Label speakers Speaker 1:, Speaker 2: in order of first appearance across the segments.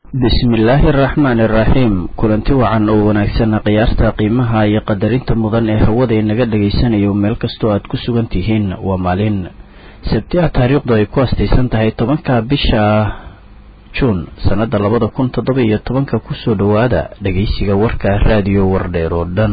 Speaker 1: bismillaahi araxmaani iraxiim kulanti wacan oo wanaagsan qiyaasta qiimaha iyo qadarinta mudan ee hawada inaga dhagaysanayo meel kastoo aad ku sugan tihiin waa maalin sabti ah taariikhdu ay ku astaysan tahay tobanka bisha juun sannada labada kun toddoba iyo tobanka kusoo dhowaada dhagaysiga warka raadiyo wardheer oo dhan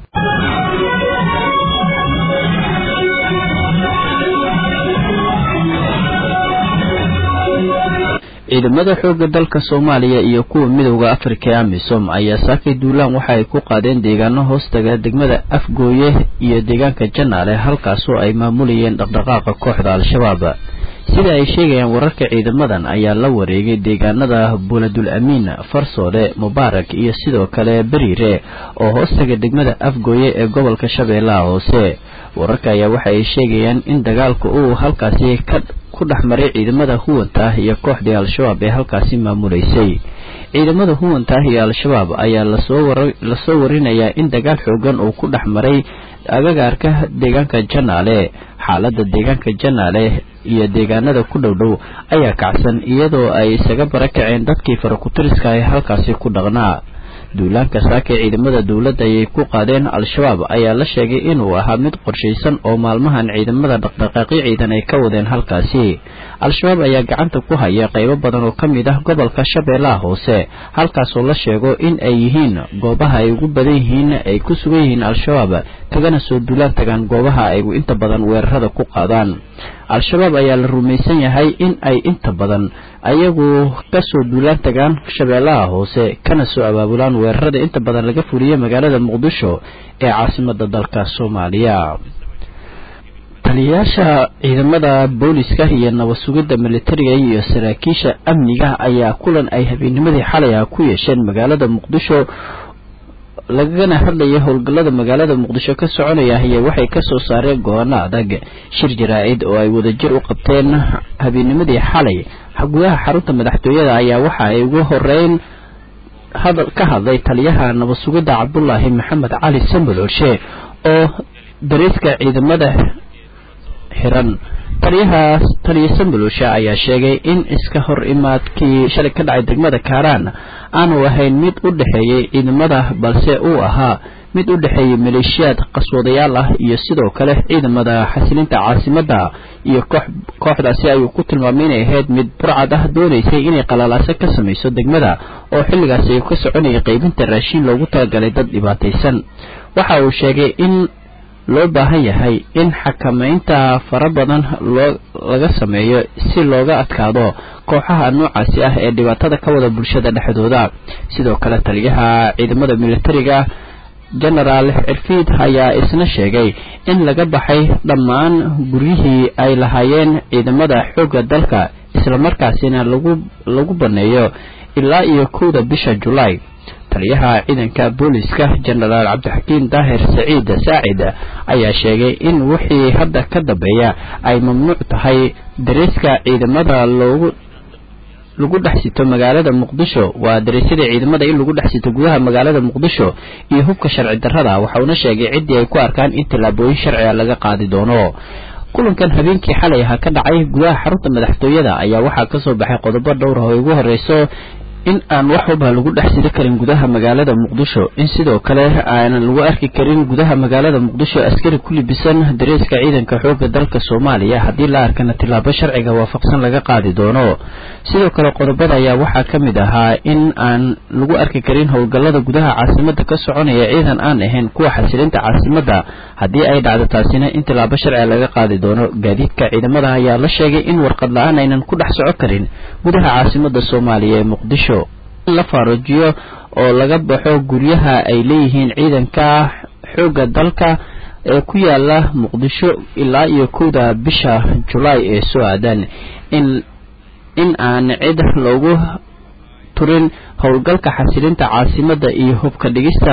Speaker 1: ciidamada xoogga dalka soomaaliya iyo kuwa midowda afrika ee amisom ayaa saakay duulaan waxa ay ku qaadeen deegaano hoostaga degmada afgooye iyo deegaanka janaale halkaasoo ay maamulayeen dhaqdhaqaaqa kooxda al-shabaab sida ay sheegayaan wararka ciidamadan ayaa la wareegay deegaanada buuladul amiin farsoole mubaarak iyo sidoo kale beriire oo hoostaga degmada afgooye ee gobolka shabeellaha hoose wararka ayaa waxa ay sheegayaan in dagaalka uu halkaasi ka ku dhex maray ciidamada huwanta ah iyo kooxdii al-shabaab ee halkaasi maamulaysay ciidamada huwanta ah iyo al-shabaab ayaa lasoo warinayaa in dagaal xoogan uu ku dhex maray agagaarka deegaanka janaale xaalada deegaanka janaale iyo deegaanada ku dhow dhow ayaa kacsan iyadoo ay isaga barakaceen dadkii farakutiriska ee halkaasi ku dhaqnaa duulaanka saaka ciidamada dowladda ayay ku qaadeen al-shabaab ayaa la sheegay inuu ahaa mid qorshaysan oo maalmahan ciidamada dhaqdhaqaaqyo ciidan ay ka wadeen halkaasi al-shabaab ayaa gacanta ku haya qaybo badan oo ka mid ah gobolka shabeellaha hoose halkaasoo la sheego in ay yihiin goobaha ay ugu badan yihiin ay ku sugan yihiin al-shabaab kagana soo duulaan tagaan goobaha ay inta badan weerarada ku qaadaan al-shabaab ayaa la rumaysan yahay in ay inta badan ayagu kasoo duulaan tagaan shabeellaha hoose kana soo abaabulaan weerarada inta badan laga fuliya magaalada muqdisho ee caasimada dalka soomaaliya taliyayaasha ciidamada booliska iyo nabad sugidda militariga iyo saraakiisha amniga ayaa kulan ay habeennimadii xalay ah ku yeesheen magaalada muqdisho lagana hadlaya howlgallada magaalada muqdisho ka soconaya ayaa waxay kasoo saareen go-aano adag shir jaraa-id oo ay wadajir u qabteen habeennimadii xalay gudaha xarunta madaxtooyada ayaa waxa ay ugu horeyn ka hadlay taliyaha nabad sugidda cabdulaahi maxamed cali sambalolshe oo dariiska ciidamada xiran taliyahaas taliya sambalolshe ayaa sheegay in iska hor imaadkii shalay ka dhacay degmada kaaraan aanu ahayn mid u dhexeeyey ciidamada balse uu ahaa mid u dhexeeyey maleeshiyaad qaswadayaal ah iyo sidoo kale ciidamada xasilinta caasimadda iyo kooxdaasi ayuu ku tilmaamay inay ahayd mid burcad ah doonaysay inay qalaalaaso ka samayso degmada oo xilligaasi ay ka soconayay qaybinta raashiin loogu talagalay dad dhibaataysan waxa uu sheegay in loo baahan yahay in xakamaynta fara badan loo laga sameeyo si looga adkaado kooxaha noocaasi ah ee dhibaatada ka wada bulshada dhexdooda sidoo kale taliyaha ciidamada militariga genaraal cirfiid ayaa isna sheegay in laga baxay dhammaan guryihii ay lahaayeen ciidamada xoogga dalka islamarkaasina lagu lagu baneeyo ilaa iyo kowda bisha julaay taliyaha ciidanka booliska genaraal cabdixakiim daahir saciid saacid ayaa sheegay in wixii hadda ka dambeeya ay mamnuuc tahay dariiska ciidamada loogu lagu dhex sito magaalada muqdisho waa dariisyada ciidamada in lagu dhex sito gudaha magaalada muqdisho iyo hubka sharci darrada waxauna sheegay ciddii ay ku arkaan in tallaabooyin sharciga laga qaadi doono kulankan habeenkii xalay aha ka dhacay gudaha xarunta madaxtooyada ayaa waxaa kasoo baxay qodobo dhowr ah oo ugu horeyso in aan wax walba lagu dhex sidi karin gudaha magaalada muqdisho in sidoo kale aanan lagu arki karin gudaha magaalada muqdisho askari ku libisan dareeska ciidanka xoogga dalka soomaaliya haddii la arkana tillaabo sharciga waafaqsan laga qaadi doono sidoo kale qodobada ayaa waxaa ka mid ahaa in aan lagu arki karin howlgallada gudaha caasimadda ka soconaya ciidan aan ahayn kuwa xasilinta caasimadda haddii ay dhacdo taasina in tillaabo sharciga laga qaadi doono gaadiidka ciidamada ayaa la sheegay in warqad la-aan aynan ku dhex soco karin gudaha caasimadda soomaaliya ee muqdisho la faarujiyo oo laga baxo guryaha ay leeyihiin ciidanka xoogga dalka ee ku yaala muqdisho ilaa iyo kowda bisha julaay ee soo aadan in in aan cid loogu turin howlgalka xasilinta caasimadda iyo hubka dhigista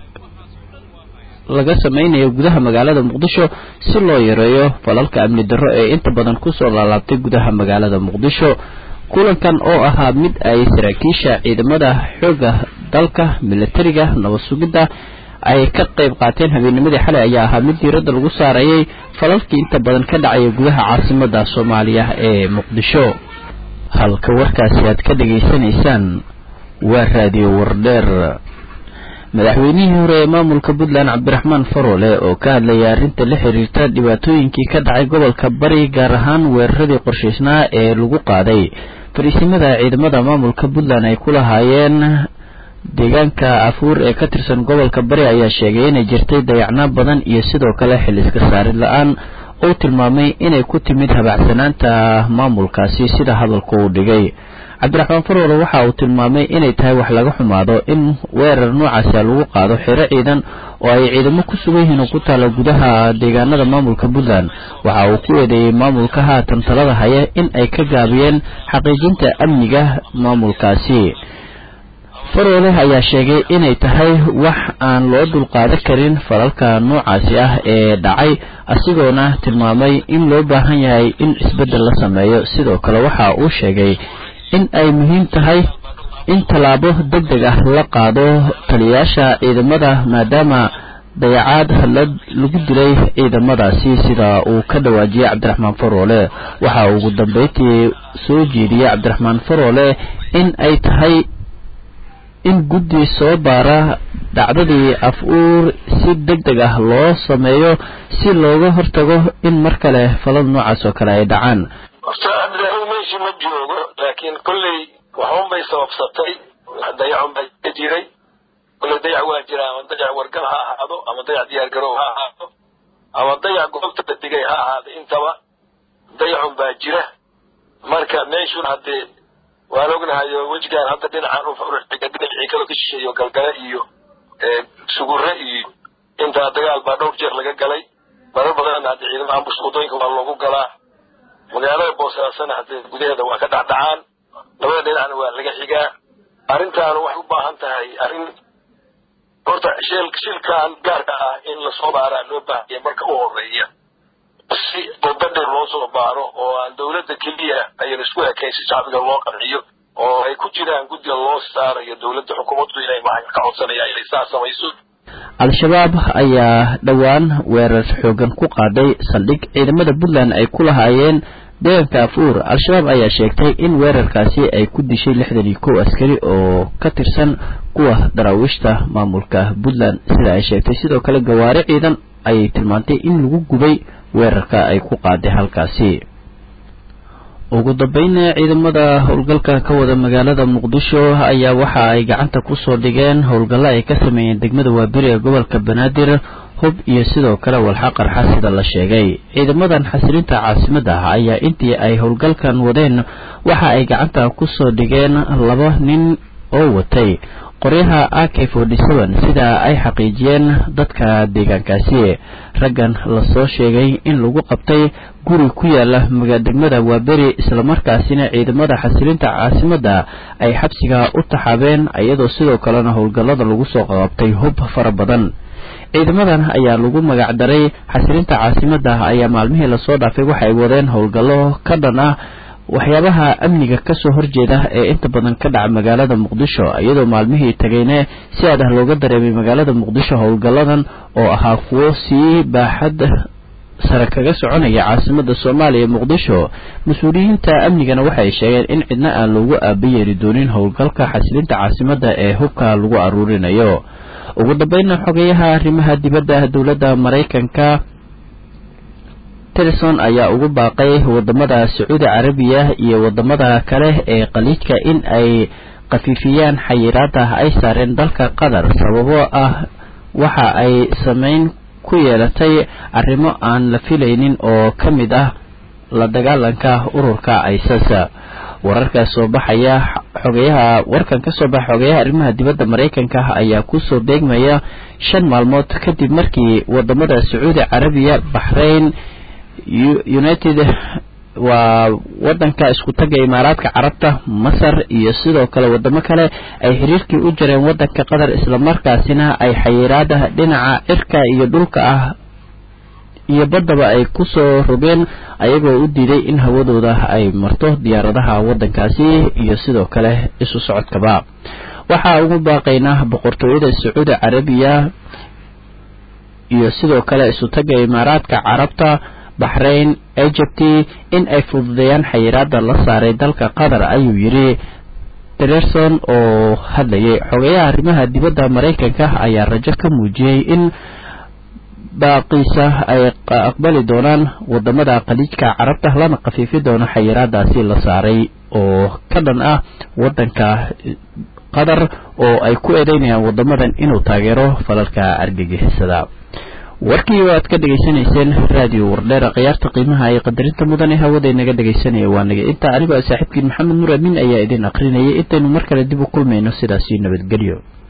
Speaker 1: laga sameynayo gudaha magaalada muqdisho si loo yareeyo falalka amni darro ee inta badan kusoo laalaabtay gudaha magaalada muqdisho kulankan oo ahaa mid ay saraakiisha ciidamada xoogga dalka militariga nabad sugidda ay ka qayb qaateen habeennimadii xalay ayaa ahaa mid diiradda lagu saarayay falalkii inta badan ka dhacaya gudaha caasimadda soomaaliya ee muqdisho halka warkaasi aad ka dhegaysanaysaan waa raadiyo wardheer madaxweynihii hore ee maamulka puntland cabdiraxmaan faroole oo ka hadlayay arrinta la xiriirta dhibaatooyinkii ka dhacay gobolka bari gaar ahaan weeraradii qorshaysnaa ee lagu qaaday fariisimada ciidamada maamulka puntland ay ku lahaayeen deegaanka afuur ee ka tirsan gobolka bari ayaa sheegay inay jirtay dayacnaa badan iyo sidoo kale xil iska saarid la-aan uu tilmaamay inay ku timid habacsanaanta maamulkaasi sida hadalku uu dhigay cabdiraxmaan faroole waxa uu tilmaamay inay tahay wax laga xumaado in weerar noocaasa lagu qaado xero ciidan oo ay ciidamo ku sugan yihiin oo ku taala gudaha deegaanada maamulka puntland waxa uu ku eedeeyey maamulka haatan talada haya in ay ka gaabiyeen xaqiijinta amniga maamulkaasi faroole ayaa sheegay inay tahay wax aan loo dulqaadan karin falalka noocaasi ah ee dhacay asigoona tilmaamay in loo baahan yahay in isbeddel la sameeyo sidoo kale waxa uu sheegay in ay muhiim tahay in tallaabo deg deg ah la qaado taliyayaasha ciidamada maadaama dayacaad lagu dilay ciidamadaasi sida uu ka dhawaajiyey cabdiraxmaan faroole waxa uu ugu dambeyntii soo jeediyey cabdiraxmaan faroole in ay tahay in guddi soo baara dhacdadii af-uur si deg deg ah loo sameeyo si looga hortago in mar kale falada noocaas oo kale ay dhacaan
Speaker 2: horta cabdiraxiim meeshii ma joogo laakiin kolley waxun bay sababsatay dayacun baa ka jiray kolley dayac waa jira ama dayac wargal ha ahaado ama dayac diyaargarow ha ahaado ama dayac goobta la digay ha ahaado intaba dayacun baa jira marka meeshun haddee waan ognahayo wejigaan hadda dhinacaan uxiga dhinacii kaloo ka shisheeyo galgale iyo sugurre iyo intaa dagaal baa dhowr jeer laga galay marar badanna hadde ciidamaha ambush wadooyinka waa loogu galaa magaalada boosaasana haddee gudaheeda waa ka dhacdhacaan labada dhinacna waa laga xigaa arrintaanu waxay u baahan tahay arrin horta sheel shilkan gaarka ah in lasoo baaraa loo baahaya marka u horeeya si dadadheer loo soo baaro oo aan dawladda keliya ayan isku ekayn si shacbiga loo qanciyo oo ay ku jiraan guddiga loo saarayo dawladda xukuumaddu inay maxay ka codsanayaan inay saa samayso
Speaker 1: al-shabaab ayaa dhowaan weerar xoogan ku qaaday saldhig ciidamada puntland ay ku lahaayeen deegaanka afuur al-shabaab ayaa sheegtay in weerarkaasi ay ku dishay lixdan iyo kow askari oo ka tirsan kuwa daraawiishta maamulka puntland sida ay sheegtay sidoo kale gawaari ciidan ayay tilmaantay in lagu gubay weerarka ay ku qaaday halkaasi ugu dambayna ciidamada howlgalka ka wada magaalada muqdisho ayaa waxa ay gacanta kusoo dhigeen howlgallo ay ka sameeyeen degmada waaberi ee gobolka banaadir hub iyo sidoo kale walxa qarxa sida la sheegay ciidamadan xasilinta caasimadda ah ayaa intii ay howlgalkan wadeen waxa ay gacanta kusoo dhigeen laba nin oo watay qoryaha a k forty seven sida ay xaqiijiyeen dadka deegaankaasi raggan lasoo sheegay in lagu qabtay guri ku yaala degmada waaberi islamarkaasina ciidamada xasilinta caasimadda ay xabsiga u taxaabeen iyadoo sidoo kalena howlgallada lagu soo qabtay hub fara badan ciidamadan ayaa lagu magac daray xasilinta caasimadda ayaa maalmihii lasoo dhaafay waxay wadeen howlgallo ka dhan ah waxyaabaha amniga kasoo horjeeda ee inta badan ka dhaca magaalada muqdisho iyadoo maalmihii tagayne si aad ah looga dareemay magaalada muqdisho howlgalladan oo ahaa kuwo sii baaxad sare kaga soconaya caasimada soomaaliya muqdisho mas-uuliyiinta amnigana waxay sheegeen in cidna aan loogu aabayeeri doonin howlgalka xasilinta caasimadda ee hubka lagu aruurinayo ugu dambeynna xogeyaha arrimaha dibadda dowladda maraykanka tilson ayaa ugu baaqay wadamada sacuudi carabiya iyo wadamada kale ee khaliijka in ay khafiifiyaan xayiraada ay saareen dalka qatar sababo ah waxa ay sameyn ku yeelatay arrimo aan la filaynin oo ka mid ah la dagaalanka ururka isis wararka soo baxaya xogeyaha warkan ka soo baxa xogeyaha arrimaha dibadda maraykanka ayaa kusoo beegmaya shan maalmood kadib markii wadamada sacuudi carabiya baxrayn united waa wadanka isku taga imaaraadka carabta masar iyo sidoo kale wadamo kale ay xiriirkii u jareen wadanka qatar islamarkaasina ay xayiraada dhinaca cirka iyo dhulka ah iyo baddaba ay kusoo rogeen ayagoo u diiday in hawadooda ay marto diyaaradaha wadankaasi iyo sidoo kale isu socodkaba waxaa ugu baaqaynaa boqortooyada sacuudi carabiya iyo sidoo kale isu taga imaaraadka carabta baxrayn egypti in ay fududeeyaan xayiraada la saaray dalka qatar ayuu yidhi dererson oo hadlayay xogeyaha arrimaha dibadda maraykanka ayaa rajo ka muujiyey in baaqiisa ay aqbali doonaan wadamada khaliijka carabta lana khafiifi doono xayiraadaasi la saaray oo ka dhan ah wadanka qatar oo ay ku eedeynayaan wadamadan inuu taageero falalka argagixisada warkii oo aad ka dhegaysanayseen raadiyo wardheera khiyaarta qiimaha iyo qadarinta mudan ee hawada inaga dhegaysanaya waa naga intaa anigoo saaxiibkiin maxamed nuur amiin ayaa idin aqrinayay intaynu mar kale dib u kulmayno sidaasi nabadgelyo